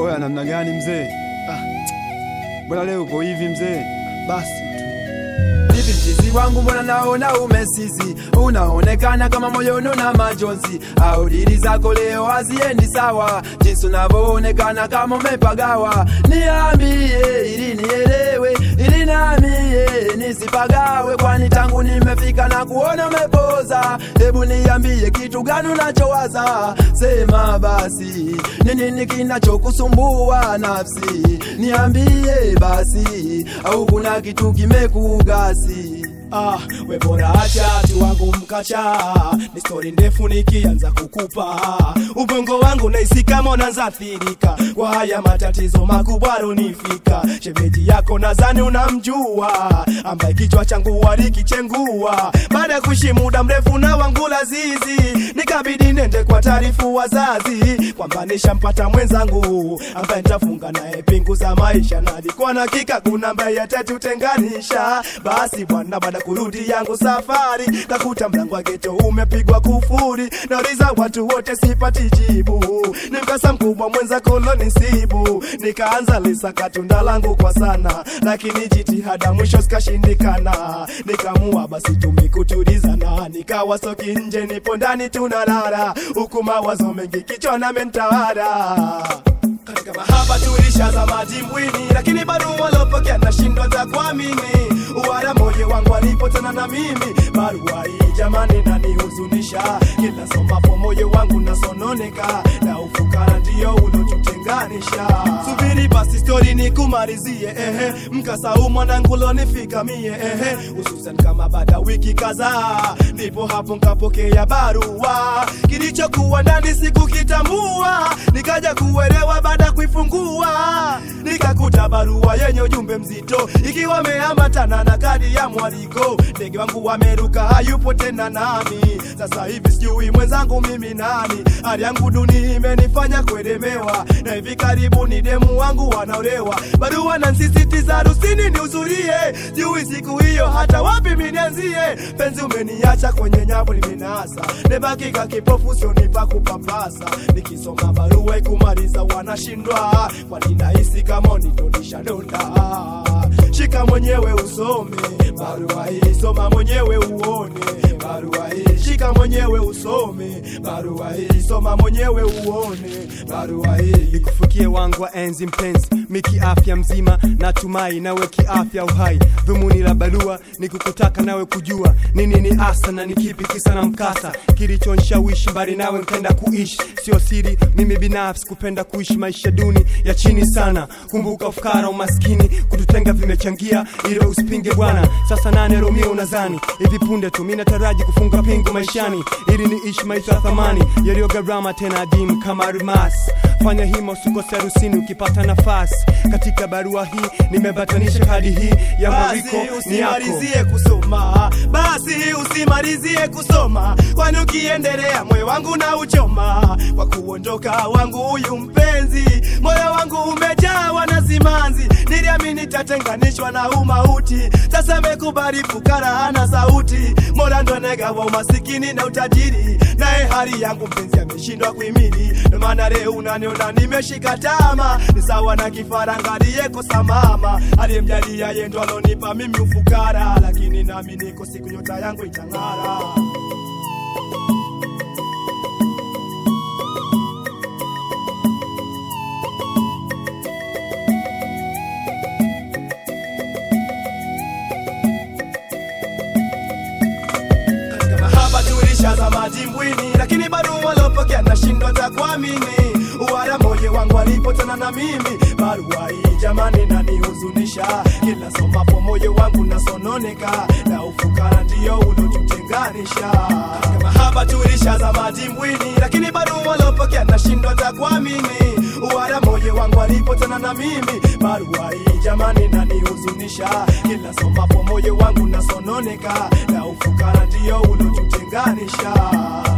Oya, namna gani mzee? Ah, mbona leo uko hivi mzee? Basi tu Hivi mchizi wangu mbona naona umesizi, unaonekana kama moyoni na majonzi, au dili zako leo haziendi sawa, jinsi unavyoonekana kama umepagawa. Niambie ili nielewe, ili namie nisipagawe, kwani tangu nimefika na kuona umepoza. Hebu niambie kitu gani unachowaza, sema basi, ni nini kinachokusumbua nafsi? Niambie basi, au kuna kitu kimekugasi? Ah, we bora acha tu wangu mkacha, ni stori ndefu nikianza kukupa ubongo wangu naisi kama unaanza athirika kwa haya matatizo makubwa runifika. Shemeji yako nadhani unamjua, ambaye kichwa changu walikichengua baada ya kuishi muda mrefu na wangu lazizi, nikabidi nende kwa taarifu wazazi kwamba nishampata mwenzangu ambaye nitafunga naye pingu za maisha, na alikuwa na hakika kuna ambaye atatutenganisha. Basi bwana, baada ya kurudi yangu safari, kakuta mlango wa geto umepigwa kufuri, nauliza watu wote sipati jibu, ni mkasa mkubwa mwenzako lonisibu, nikaanza lisaka tunda langu kwa sana, lakini jitihada mwisho zikashindikana, nikamua basi tumikutulizana, nikawa soki nje, nipo ndani tunalala, huku mawazo mengi kichwani amenitawala katika mahaba tulishaza madimbwini, lakini bado walopokea nashindwa za kuamini. Wala moyo wangu alipotana na mimi, barua hii jamani nanihuzunisha. Kila somapo moyo wangu nasononeka, na ufukara ndio ulotutenganisha. Subiri basi stori nikumalizie, ehe, mkasa huu mwanangu lonifika mie, ehe, hususan kama baada wiki kadhaa, ndipo hapo nkapokea barua, kilichokuwa ndani sikukitambua, nikaja kuelewa baada ya kuifungua nikakuta barua yenye ujumbe mzito ikiwa ameambatana na kadi ya mwaliko. Ndege wangu wameruka, hayupo tena nami. Sasa hivi sijui mwenzangu mimi nani. Hali yangu duni imenifanya kuelemewa, na hivi karibuni demu wangu wanaolewa. Barua nansisitiza harusini nihudhurie, jui siku hiyo hata wapi minianzie. Penzi umeniacha kwenye nyavu limenasa, nebakika kipofu sionipa kupapasa. Nikisoma barua ikumaliza wanashindwa, kwani nahisi kama nitonisha donda. Shika mwenyewe usome barua hii, soma mwenyewe uone barua hii. Shika mwenyewe usome barua hii, soma mwenyewe uone barua hii. nikufikie wangu wa enzi mpenzi, miki afya mzima, natumai nawe kiafya uhai. Dhumuni la barua ni kukutaka nawe kujua nini ni asa na ni kipi kisa na mkasa kilichonishawishi mbali nawe nkenda kuishi. Sio siri, mimi binafsi kupenda kuishi maisha duni ya chini sana. Kumbuka ufukara, umaskini, kututenga vimechangia, ili usipinge bwana. Sasa nane Romeo unazani hivi punde tu mimi nataraji kufunga pingu maishani, ili niishi maisha ya thamani yaliyo gharama tena adimu kama almasi. Fanya hima usikose harusini ukipata nafasi. Katika barua hii nimebatanisha kadi hii ya mwariko Basi ni yako. usimalizie kusoma, basi usimalizie kusoma, kwani ukiendelea moyo wangu na uchoma kwa kuondoka wangu huyu mpenzi. Moyo wangu umejawa na simanzi, niliamini tatenganishwa na umauti. Sasa mekubali fukara hana sauti, mola ndo anegawa umasikini na utajiri, naye hali yangu mpenzi ameshindwa kuhimili. Ndo maana leo unaniona nimeshika tama, ni sawa na kifaranga aliyekosa mama, aliyemjalia yeye ndo alonipa mimi ufukara, lakini nami niko siku nyota yangu itang'ara. katika mahaba tulishaza madimbwini, lakini bado walopokea nashindwa za kuamini. Wala moyo wangu alipotana na mimi, barua hii jamani nanihuzunisha. Kila somapo moyo wangu nasononeka, na ufukara ndio ulotutenganisha. Katika mahaba tulishaza madimbwini, lakini bado walopokea nashindwa za kuamini. Wala moyo wangu alipotana na mimi, barua hii jamani nanihuzunisha. Kila somapo moyo wangu nasononeka, na ufukara ndio ulotutenganisha.